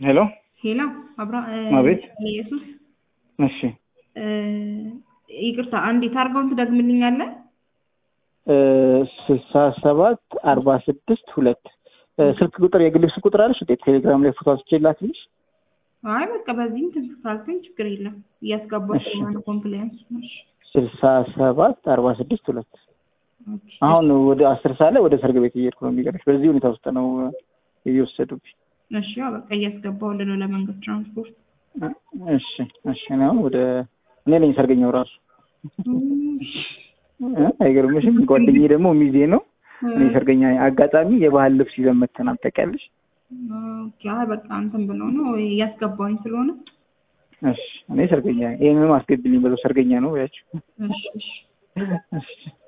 ሄሎ ሄሎ አብራ አቤት። ኢየሱስ እሺ ይቅርታ አንዴ ታርጋውን ትደግምልኛለህ? ስልሳ ሰባት አርባ ስድስት ሁለት ስልክ ቁጥር የግል ስልክ ቁጥር አለሽ? እንዴት ቴሌግራም ላይ ፎቶ አንስቼ ላክልሽ? አይ በቃ በዚህም ትንሽ ካልከኝ ችግር የለም እያስገባሁ እሺ። ስለሆነ ኮምፕላያንስ እሺ ስልሳ ሰባት አርባ ስድስት ሁለት ኦኬ። አሁን ወደ አስር ሰዓት ላይ ወደ ሰርግ ቤት እየሄድኩ ነው። የሚገርምሽ በዚህ ሁኔታ ውስጥ ነው እየወሰዱብኝ። እሺ ያው በቃ እያስገባሁልህ ነው ለመንገድ ትራንስፖርት እሺ እሺ። እኔ አሁን ወደ እኔ ነኝ ሰርገኛው ራሱ እ አይገርምሽም? ጓደኛዬ ደግሞ ሚዜ ነው። እኔ ሰርገኛ ነኝ። አጋጣሚ የባህል ልብስ ይዘን መተናል። ታውቂያለሽ? ኦኬ። አይ በቃ እንትን ብለው ነው እያስገባሁኝ ስለሆነ እሺ እኔ ሰርገኛ ነኝ። ይሄንንም አስገቢልኝ ብለው ሰርገኛ ነው ያቸው። እሺ እሺ እሺ